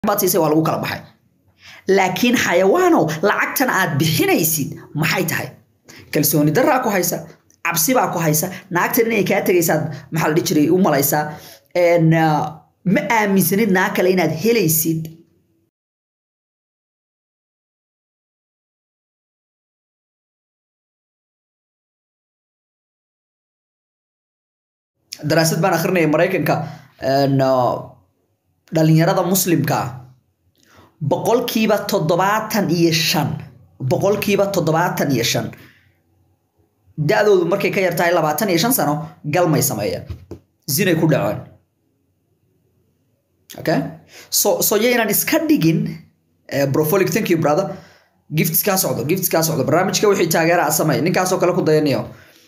baad siisay waa lagu kala baxay laakiin xayawaanow lacagtan aad bixinaysid maxay tahay kalsooni daraa ku haysa cabsi baa ku haysa naagtan inay kaa tegaysaad maxaa la dhihi jiray u malaysaa ma aaminsanid naag kale inaad helaysid daraasad baan akhrinaya maraykanka dhalinyarada muslimka boqolkiiba toddobaatan iyo shan boqolkiiba toddobaatan iyo shan da-doodu markay ka yar tahay labaatan iyo shan sano galmay sameeyeen zinay ku dhaceen okay so so yaynan iska dhigin brofolic thank you brother gifts kaa socdo gifts kaa socdo barnaamijka wixii taageera a sameey ninkaasoo kale ku dayanayo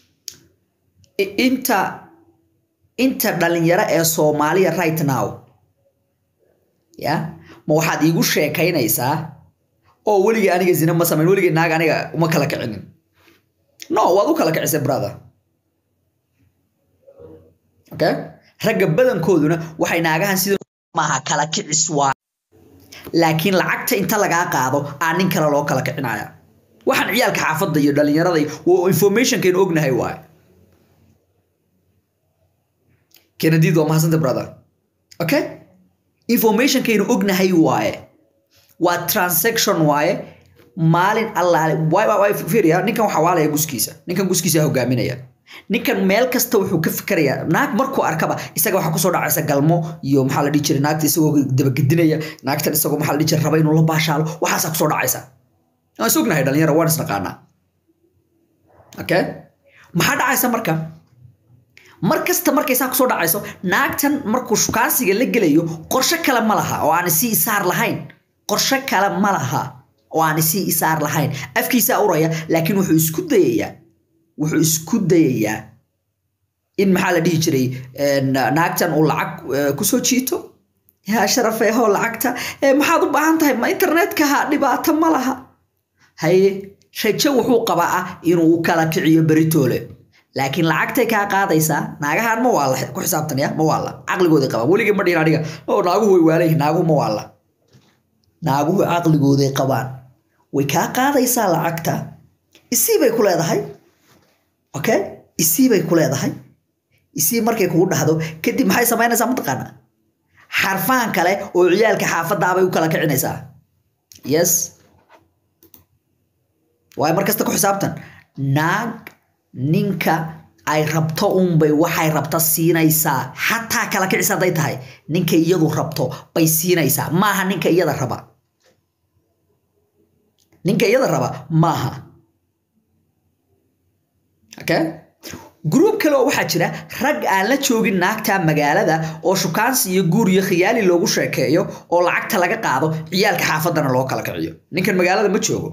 inta inta dhalinyaro ee soomaaliya right now ya ma waxaad iigu sheekaynaysaa oo weligii aniga zina ma samayn weligii naag aniga uma kala kicinin no waad u kala kicisay brother okay ragga badankooduna waxay naagahan sida maaha kala kicis waa laakiin lacagta inta lagaa qaado aa nin kale loo kala kicinaya waxaan ciyaalka xaafadda iyo dhalinyarada waa informationkaynu ognahay waaye kenadiid waa mahadsanta brother okay informationkaynu ognahay waaye waa transaction waaye maalin allaale fiiriya ninkan waxaa waalaya guskiisa ninkan guskiisa hogaaminaya ninkan meel kasta wuxuu ka fikirayaa naag markuu arkaba isaga waxaa kusoo dhacaysa galmo iyo maxaa la dhihi jiray naagta isagoo dabagedinaya naagtan isagoo maxaa la dhihi jiray raba inuu la baashaalo waxaasaa kusoo dhacaysa waan is ognahay dhalinyara waan isnaqaanaa okay maxaa dhacaysa marka mar kasta markay saa kusoo dhacayso naagtan markuu shukaansiga la gelayo qorshe kale ma laha oo aan isii isaar lahayn qorshe kale ma laha oo aan isii isaar lahayn afkiisaa uraya laakiin wuxuu isku dayayaa wuxuu isku dayayaa in maxaa la dhihi jiray naagtan uu lacag kusoo jiito yaa sharafeehoo lacagta maxaad u baahan tahay ma internetkaha dhibaato ma laha haye rajo wuxuu qabaa ah inuu kala kiciyo beritoole laakiin lacagtay kaa qaadaysaa naagahan ma waalla ku xisaabtanaya ma waalla caqligooday qabaan weligii ma dhihin aniga oo naaguhu way waalayhin naaguhu ma waalla naaguhu caqligooday qabaan way kaa qaadaysaa lacagta isii bay ku leedahay okay isii bay ku leedahay isii markay kugu dhahdo kadib maxay samaynaysaa mataqaana xarfaan kale oo ciyaalka xaafadaabay u kala kicinaysaa yes waayo mar kasta ku xisaabtan naag ninka ay rabto unbay waxay rabta siinaysaa xataa kala kicis hadday tahay ninka iyadu rabto bay siinaysaa maaha ninka iyada raba ninka iyada raba maaha okay gruub kale oo waxaa jira rag aan la joogin naagta magaalada oo shukaansi iyo guur iyo khiyaali loogu sheekeeyo oo lacagta laga qaado ciyaalka xaafaddana loo kala kiciyo ninkan magaalada ma joogo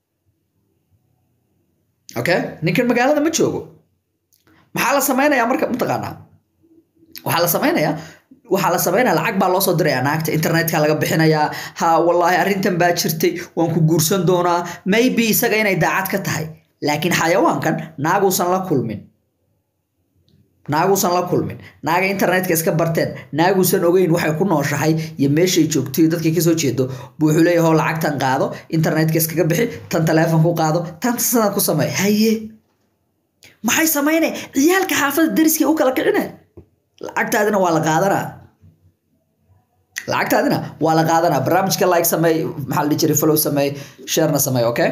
okay ninkan magaalada ma joogo maxaa la samaynayaa marka mataqaanaa waxaa la samaynayaa waxaa la sameynaya lacag baa loo soo dirayaa naagta internetka laga bixinayaa ha wallaahi arrintan baa jirtay waan ku guursan doonaa maybe isaga inay daacad ka tahay laakiin xayawaankan naaguusan la kulmin naaguusan la kulmin naaga internetka iska barteen naaguusan ogeyn waxay ku nooshahay iyo meeshay joogto iyo dadkay kasoo jeedo buu wuxuu leeyahay hoo lacagtan qaado internetka iskaga bixi tan teleefon ku qaado tan sidan ku samey haye maxay sameynay ciyaalka xaafada dariskay u kala kicine lacagtaadina waa la qaadanaa lacagtaadina waa la qaadanaa barnaamijka like sameey maxaa la dhihi jiray follow sameey sharena sameey okay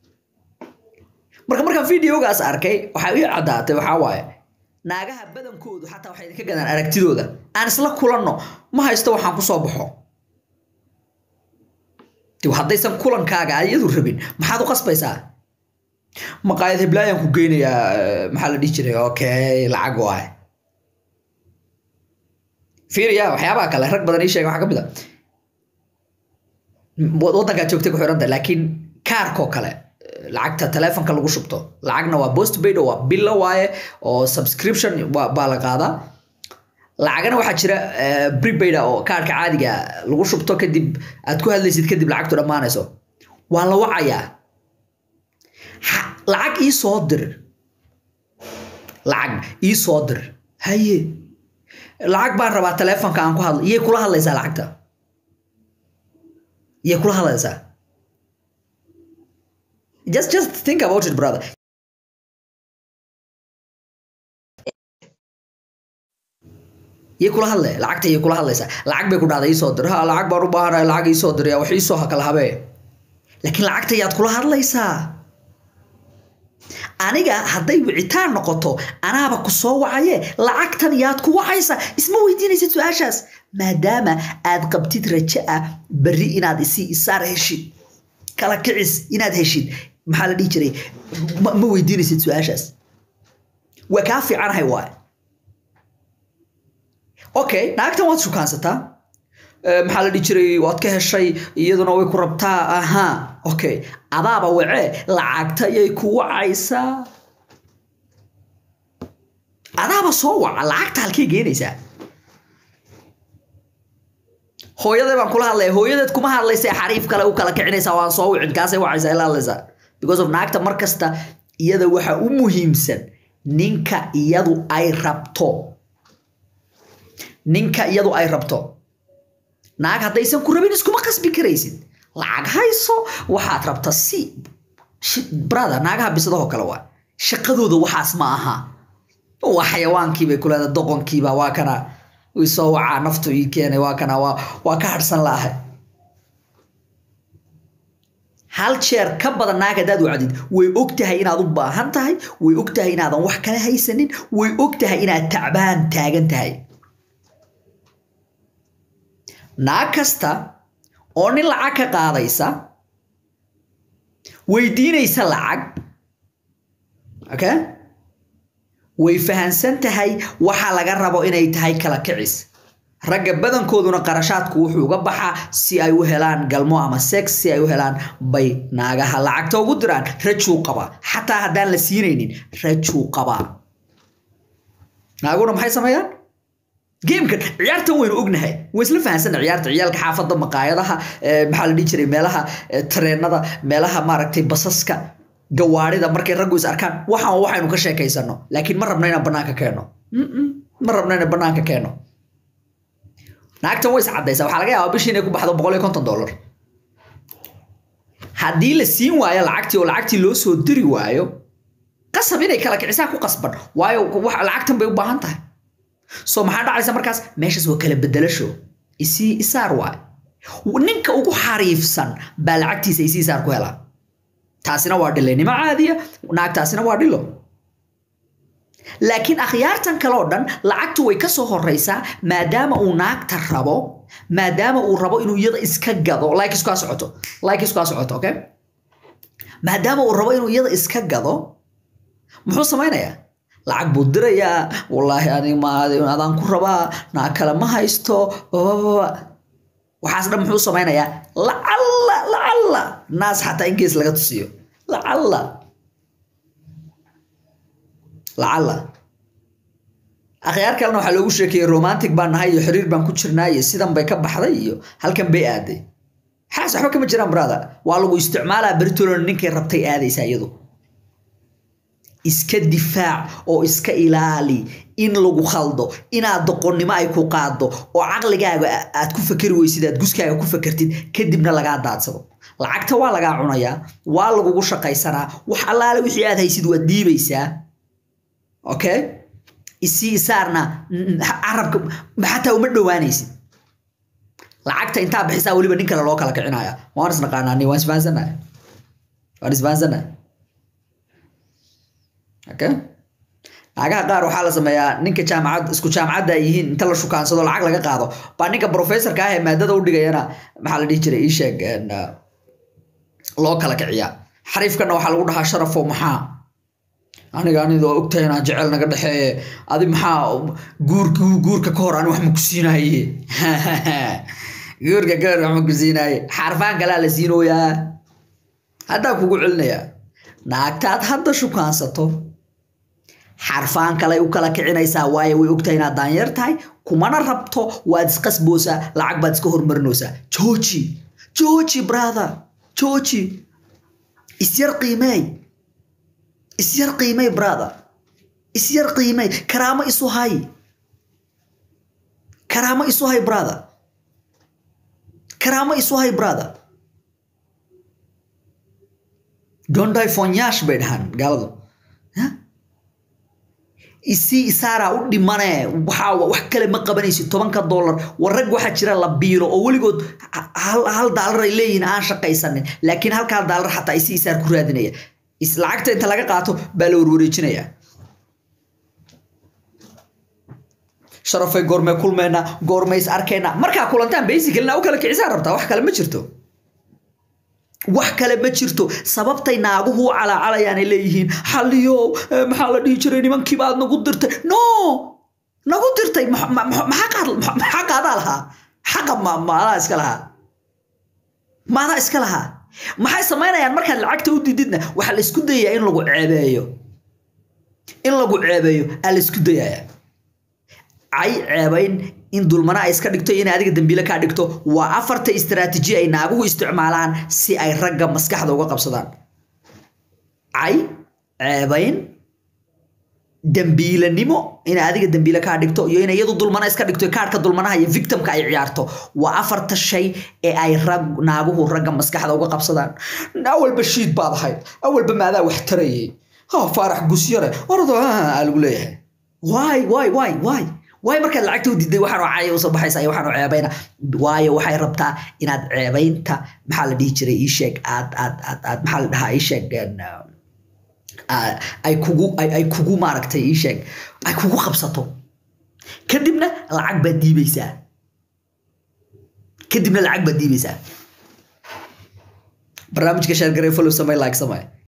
marka markaan videogaas arkay waxaa ii caddaatay waxaa waaye naagaha badankoodu xataa waxay idinka gadaan aragtidooda aan isla kulanno ma haysto waxaan ku soo baxo dib haddaysan kulankaaga iyadu rabin maxaad u qasbaysaa maqaayad heblaayaan ku geynayaa maxaa la dhihi jiray okay lacag waaye fiiriya waxyaabaha kale rag badan ii sheega waxaa ka mid a waddankaad joogtay ku xiranta laakiin kaarkoo kale lacagta telefonka lagu shubto lacagna waa postpaid oo waa billa waaye oo subscription baa la qaadaa lacagana waxaa jira prepaid oo kaarka caadiga lagu shubto kadib aad ku hadlaysid kadib lacagtu dhammaanayso waa la wacayaa lacag ii soo dir lacag ii soo dir haye lacag baan rabaa telefonka aan ku hadlo iyay kula hadlaysaa lacagta yay kula hadlaysaa just just think about it brother yay kula hadle lacagta yay kula hadlaysaa lacag bay ku dhahday iisoo dir ha lacag baan u baahanahay lacag iisoo diraya wax iisoo hakala habee laakiin lacagta yaad kula hadlaysaa aniga hadday wicitaan noqoto anaaba ku soo wacaye lacagtan yaad ku wacaysaa isma weydiinaysid su-aashaas maadaama aad qabtid rajo ah berri inaad isi isaar heshid kala kicis inaad heshid maxaa la dhihi jiray ma ma weydiinaysid su-aashaas waa kaa fiicanahay waay okay naagtan waad shukaansataa Eh, maxaa la dhihi jiray waad ka heshay iyaduna way ku rabtaa ahaa okay adaaba wacee lacagta yay ku wacaysaa adaaba soo waca lacagta halkay geenaysaa hooyaday baan kula hadlaya hooyadeed kuma hadlaysa xariif kale u kala kicinaysaa waan soo wicin kaasay wacaysaa ila hadlaysaa because of naagta mar kasta iyada waxa u muhiimsan ninka iyadu ay rabto ninka iyadu ay rabto naag haddaysan ku rabin iskuma qasbi karaysid lacag hayso waxaad rabta si Shi- brother naagaha bisadahoo kale waa shaqadooda waxaas ma aha waa xayawaankiibay ku leedahay doqonkiiba waa kana ii soo wacaa naftu ii keenay waa kana waa waa ka harsan laahay hal jeer ka badan naag haddaad wacdid way og tahay inaad u baahan tahay way og tahay inaadan wax kale haysanin way og tahay inaad tacbaan taagan tahay naag kasta oo nin lacag ka qaadaysa weydiinaysa lacag okay way fahansan tahay waxa laga rabo inay tahay kala kicis ragga badankooduna qarashaadku wuxuu uga baxaa si ay u helaan galmo ama sex si ay u helaan bay naagaha lacagta ugu diraan rajuu qabaa xataa haddaan la siinaynin rajuu qabaa naaguna maxay sameeyaan geemkan ciyaartan waynu ognahay way isla fahansana ciyaarta ciyaalka xaafadda maqaayadaha eh, maxaa la dhihi jiray meelaha eh, tareenada meelaha maaragtay basaska gawaarida markay raggu is arkaan waxaan waa waxaynu ka sheekaysano laakiin ma rabno inaan banaanka keeno Mm-mm, ma rabno inaan banaanka keeno naagtan way is caddaysaa waxaa laga yaabaa bishii inay ku baxdo boqol iyo konton dollar haddii la siin waayo lacagtii oo lacagtii loo soo diri waayo qasab inay kala kicisaa ku qasban waayo wax- lacagtan bay u baahan tahay so maxaa dhacaysa markaas meeshaas waa kala bedelasho isii isaar waay ninka ugu xariifsan baa lacagtiisa isii isaar ku helaa taasina waa dhilaynimo caadiya naagtaasina waa dhilo laakiin akhyaartan kale oo dhan lacagtu way ka soo horeysaa maadaama uu naagta rabo maadaama uu rabo inuu iyada iska gado like iskaa socoto like iskaa socoto okay maadaama uu rabo inuu iyada iska gado muxuu samaynayaa lacag buu dirayaa wallaahi anig ma adaan ku rabaa naag kale ma haysto babababa. waxaas dhan muxuu samaynayaa lacalla lacalla naas xataa in gees laga tusiyo lacalla lacalla akhyaar kalena waxaa loogu sheekeeyey romantic baan nahay iyo xiriir baan ku jirnaa iyo sidan bay ka baxday iyo halkan bay aaday xaas waxba kama jiraan brother waa lagu isticmaalaa beritolona ninkay rabtay aadaysaa iyadu iska difaac oo iska ilaali in lagu khaldo inaad doqonnimo ay ku qaado oo caqligaaga aad ku fakeri weysid aad guskaaga ku fakertid kadibna lagaa daadsado lacagta waa lagaa cunayaa waa lagugu shaqaysanaa wax allaale wixii aad haysid waad dhiibaysaa okay isii isaarna mm, carabka xataa uma dhowaanaysid lacagta intaa bixisaa weliba nin kale loo kala kicinaya waan isnaqaanaa ni waan isfahansannahay waan isfahansannahay okay naagaha qaar waxaa la sameeyaa ninka jaamacad isku jaamacadda ay yihiin inta la shukaansado lacag laga qaado baa ninka professorka ah ee maadada u dhigayana maxaa la dhihi jiray ii sheeg en, uh, loo kala kiciyaa xariifkana waxaa lagu dhahaa sharafo maxaa aniga anidoo ogtahay inaan jecel naga dhexeeye adi maxaa guurka guurka ka hor ani wax ma ku siinaye guurka ka hor wax ma ku siinaye xarfaan kalaa la siinooyaa haddaa kugu celinayaa naagtaad hadda shukaansato xarfaan kale u kala kicinaysaa waayo way ogtahay inaad daanyeer tahay kumana rabto waad isqasboosaa lacag baad iska hormarinaysaa jooji jooji brother jooji isyar qiimeey isyar qiimey brother isyar qiimey karaamo isu hay karaamo isu hay brother karaamo isu hay brother don't die fonyash bay dhahaan gaaladu isii isaaraa u dhimane waxaa wax kale ma qabanaysid tobanka dollar war rag waxaa jira la biilo oo weligood hal daalar ay leeyihiin aan shaqaysanin laakiin halkaa daalar xataa isii isaar ku raadinaya lacagta inta laga qaato baa la warwareejinaya sharafay goormee kulmeena goormay is arkayna markaa kulantaan basicalina u kala kicisaan rabtaa wax kale ma jirto wax kale ma jirto sababtay naaguhu u calaacalayaan ay leeyihiin xalliyo maxaa la dhihi jiray nimankiiba aad nagu dirtay no nagu dirtay maxaa qaadaa lahaa xaqa maadaa iska lahaa maadaa iska lahaa maxay samaynayaan markaad lacagta u dididna waxaa la isku dayayaa in lagu ceebeeyo in lagu ceebeeyo aa la isku dayayaa cay ceebayn in dulmana ay iska dhigto in adiga dambiile kaa dhigto waa afarta istaraatiiji ay naaguhu isticmaalaan si ay ragga maskaxda uga qabsadaan cay ceebayn dambiilanimo in adiga dambiile kaa dhigto iyo in iyadu dulmana iska dhigto kaarhka dulmanaha iyo victimka ay ciyaarto waa afarta shay ee ay rag naaguhu ragga maskaxda uga qabsadaan awalba shiid baad ahayd awalba maadaa wax tarayay ha faarax gusyare orado aa lagu leeyahay waay waay waay waay waayo markaad lacagta u diiday waxaan oo caya usoo baxaysa iyo waxaan oo ceebayna waayo waxay rabtaa inaad ceebaynta maxaa la dhihi jiray ii sheeg aad aad aad aad maxaa la dhahaa ii sheeg ay kugu ay kugu maaragtay ii sheeg ay kugu qabsato kadibna lacag baad diibaysaa kadibna lacag baad diibaysaa barnaamijka sheergarey follow samey like samey